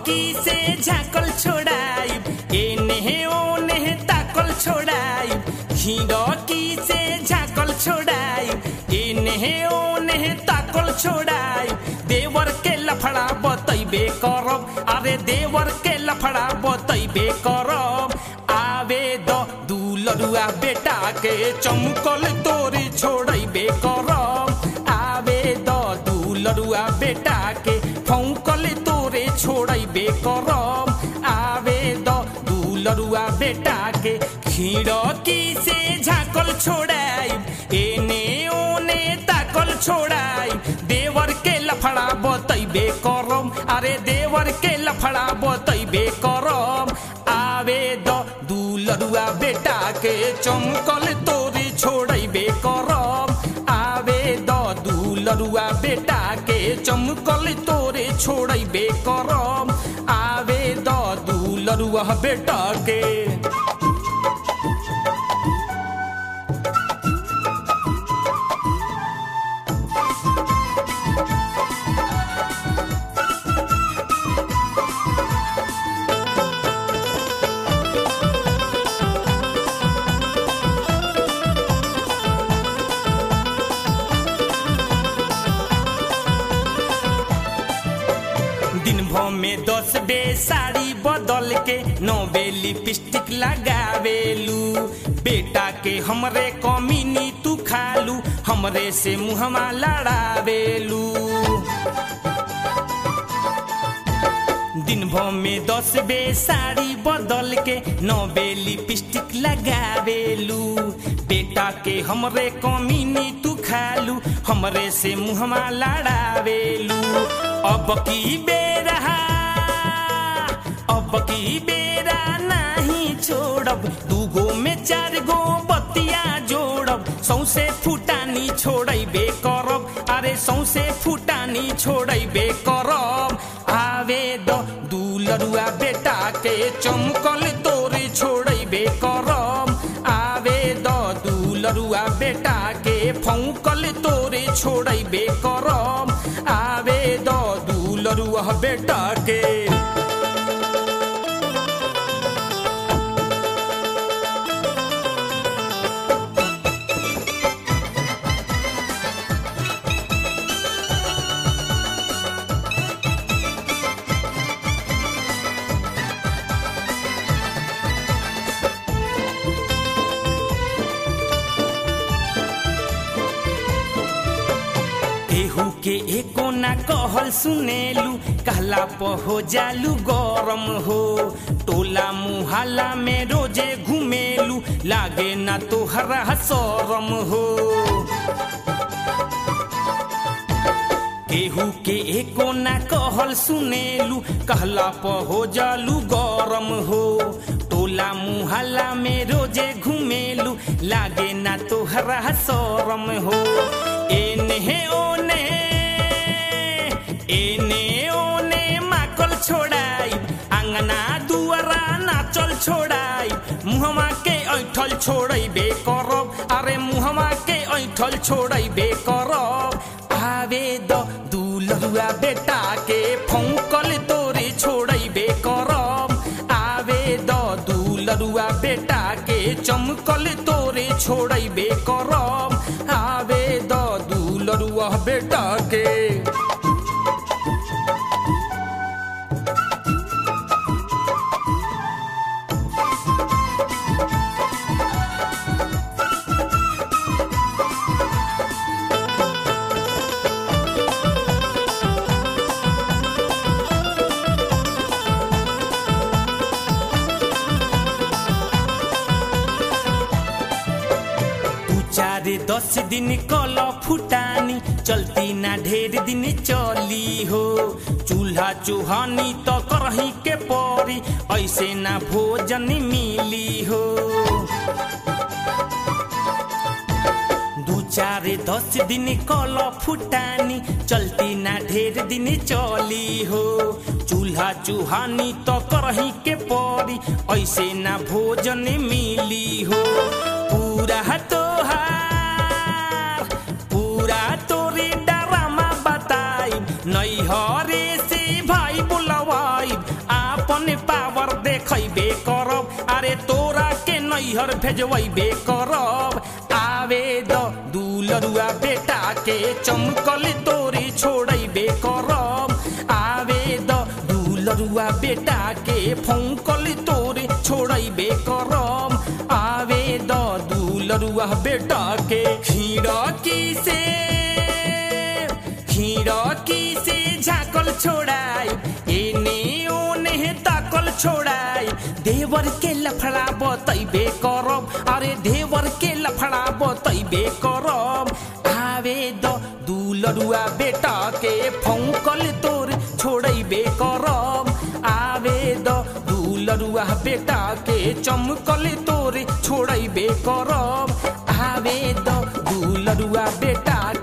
खिड़की से झाकल छोड़ाई एने ओने ताकल छोड़ाई खिड़की से झाकल छोड़ाई एने ओने ताकल छोड़ाई देवर के लफड़ा बतैबे करब अरे देवर के लफड़ा बतैबे करब आवे द दुलरुआ बेटा के चमकल तोरी छोड़ैबे करब आवे द दुलरुआ बेटा के फौकल तोरे छोड़ैबे करब आवे द दुलरुआ बेटा के खिड़की से झाकल छोड़ाई एने ओने ताकल छोड़ाई देवर के लफड़ा बतैबे करब अरे देवर के लफड़ा बतैबे करब आवे द दुलरुआ बेटा के चमकल तोरी छोड़ैबे करब आवे द दुलरुआ बेटा के चमकल तोरे छोड़ैबे करब आवे द दुलरुआ बेटा के दिन भर में दस बे साड़ी बदल के नौ बे लिपस्टिक लगावेलू बेटा के हमरे कमीनी तू खालू हमरे से मुहमा लड़ावेलू दिन भर में दस बे साड़ी बदल के नौ बे लिपस्टिक लगावेलू बेटा के हमरे कमीनी तू खालू हमरे से मुहमा लड़ावेलू अब की बेरा अब की बेरा नहीं छोड़ब दूगो में चार गो बतिया जोड़ब सौसे फुटानी छोड़बे करब अरे सौसे फुटानी छोड़बे करब आवे द दुलरुआ बेटा के चमकल तोरे छोड़बे करब आवे द दुलरुआ बेटा के फौकल तोरे छोड़बे करब आवे द दुलरुआ बेटा के केहू के एको ना कहल सुनेलू कहला प हो जालू गरम हो टोला मुहल्ला में रोजे घुमेलू लागे ना तोहरा शरम हो केहू के एको ना कहल सुनेलू कहला प हो जालू गरम हो टोला मुहल्ला में रोजे घुमेलू लागे ना तोहरा शरम हो एने ओने एने ओने माकल छोड़ाई अंगना दुआरा नाचल छोड़ाई मुहमा के ऐठल छोड़बे करब अरे मुहमा के ऐठल छोड़बे करब आवे द दुलरुआ बेटा के फौकल तोरे छोड़बे करब आवे द दुलरुआ बेटा के चमकल तोरे छोड़बे करब आवे द दुलरुआ बेटा के दू चार दस दिन कल फुटानी चलती ना ढेर दिन चली हो चूल्हा चूहानी तो करही के परी ऐसे ना भोजन मिली हो दू चार दस दिन कल फुटानी चलती ना ढेर दिन चली हो चूल्हा चूहानी तो करही के परी ऐसे ना भोजन मिली हो पूरा तोहार पूरा तोरे डरामा बताई नैहरे से भाई बुलवाई आपन पावर देखैबे करब अरे तोरा के नैहर भेजबे करब आवे द दुलरुआ बेटा के चमकल तोरी छोड़ैबे करब आवे द दुलरुआ बेटा के फौकल तोरी छोड़ैबे करब आवे द दुलरुआ बेटा के खिड़की से खिड़की से झाकल छोड़ाई एने ओने ताकल छोड़ाई देवर के लफड़ा बतैबे करब अरे देवर के लफड़ा बतैबे करब आवे द दुलरुआ बेटा के फौकल तोर छोड़ैबे करब आवे द दुलरुआ बेटा के चमकल तोर छोड़ैबे करब आवे द दुलरुआ बेटा